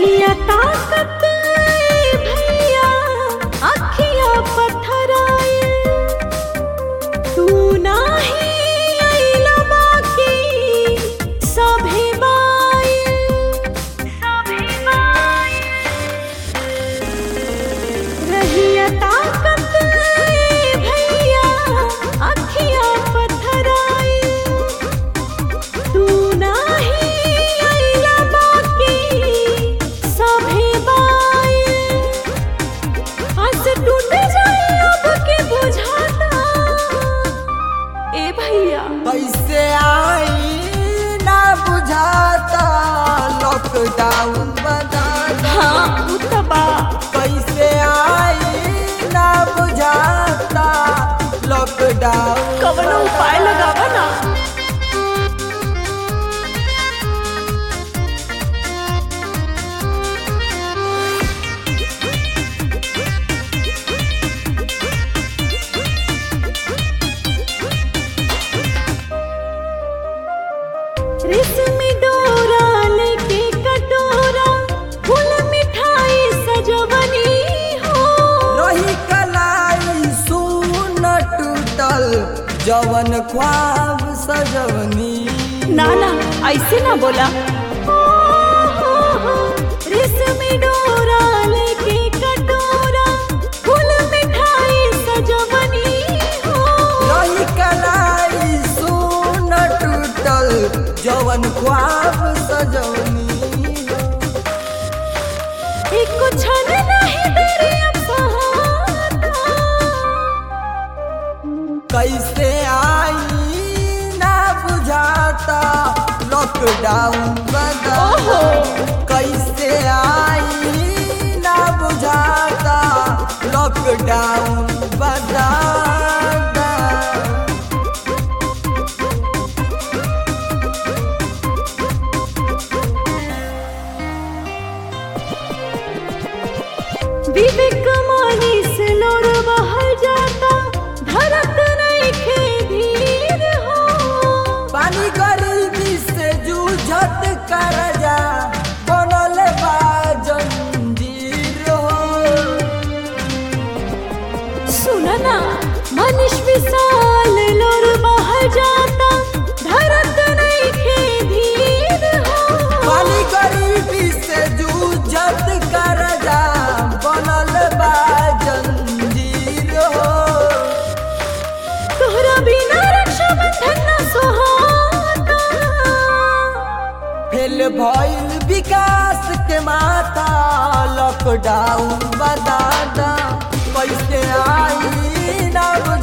रहिया ताकत ए भैया अखिया पथराए तू नाही आइला बाकी सभे बाए सभे बाए रहिया ताकत ए भैया अखिया पथराए तू नाही आइला बाकी सभे बाए आज टूट जाए अब के बुझाता ए भैया कैसे आई ना बुझाता लॉकडाउन बनाना हाँ उतबा कैसे आई ना बुझाता लॉकडाउन कवनो उपाय लगावा ना रेशमी डोरा लेके कटोरा फूल मिठाई सजवनी हो रही कलाई सुन टूटल जवन ख्वाब सजवनी ना ना ऐसे ना बोला रेशमी डोरा लेके कटोरा फूल मिठाई सजवनी हो रही कलाई सुन टूटल जवन ख्वाब सजवनी एक क्षण नहीं देरी अब सहारा कैसे आई ना बुझाता लॉकडाउन बदा ओहो कैसे आई ना बुझाता लॉकडाउन बदा विवेक मानी से लोर बहल जाता धरत नहीं खे धीर हो पानी गरीबी से जूझत कर जा बनल बा जंजीर हो सुना ना मनीष विशाल लोर बहल जाता धरत नहीं खे धीर हो पानी गरीबी से जूझत कर जा बनल बा जंजीर हो तोहरा बिना रक्षा बंधन न सोहाता फेल भइल विकास के माथा लॉकडाउन बदादा कैसे आई ना